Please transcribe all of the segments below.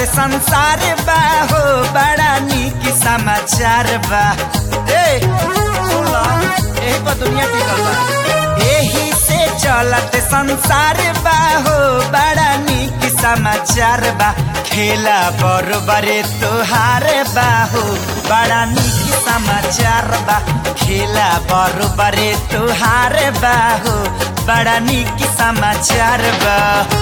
चलत संसार बा हो बड़ा नीक समाचार बा ए सुन ला एही पर दुनिया टिकल बा एही से चलत संसार बा हो बड़ा नीक समाचार बा खेला बरोबरे तोहार बा हो बड़ा नीक समाचार बा खेला बरोबरे तोहार बा हो बड़ा नीक समाचार बा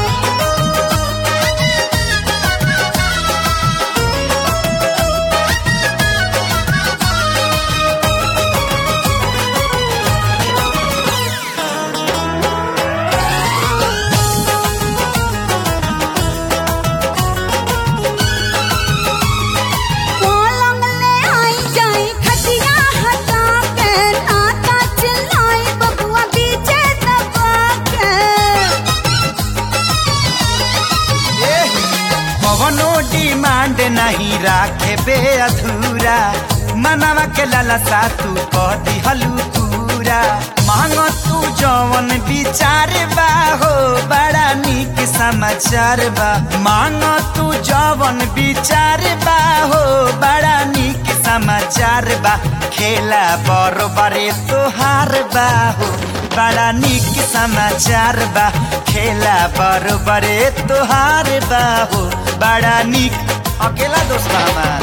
पलंग ले आई जाई खटिया हटा के नाता चिल्लाई बबुआ बीचे दबा के कवनो डिमांड नहीं राखे बे अधूरा मनवा के लालसा तू कह दिहलू पूरा मांग तू जवन विचार बा हो बड़ा नीक समाचार बा मांग तू जवन विचार बा हो बड़ा नीक समाचार बा खेला बरोबरे तोहार बा हो बड़ा नीक समाचार बा खेला बरोबरे तोहार बा हो बड़ा नीक अकेला दोस्त बा हमार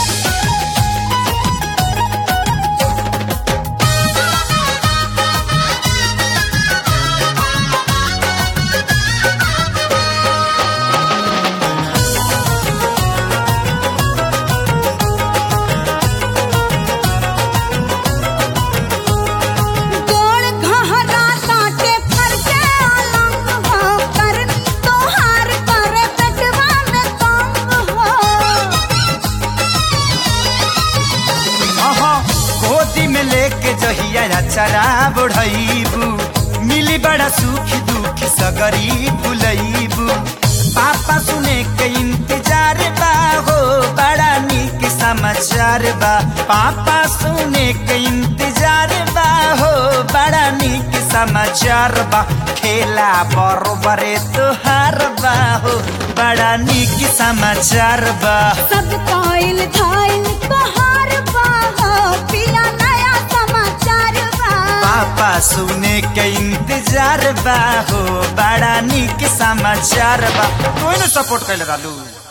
गोड़ घहरा काटे फर के अलंग हो करनी तोहार करे पेटवा में तंग हो अहाँ गोदी में लेके जहिया चरा बढ़ैबू मिली बड़ा सुख दुख सगरी बुलैबू पापा सुने के इंतजार बा हो बड़ा नीक समाचार बा पापा सुने के इंतजार बा हो बड़ा नीक समाचार बा खेला बरोबरे तोहार बा हो बड़ा नीक समाचार बा सब काइल धाइल तोहार बा हो पिया नया समाचार बा पापा सुने के इंतजार बा हो बड़ा नीक समाचार बा तू सपोर्ट कैले रहलू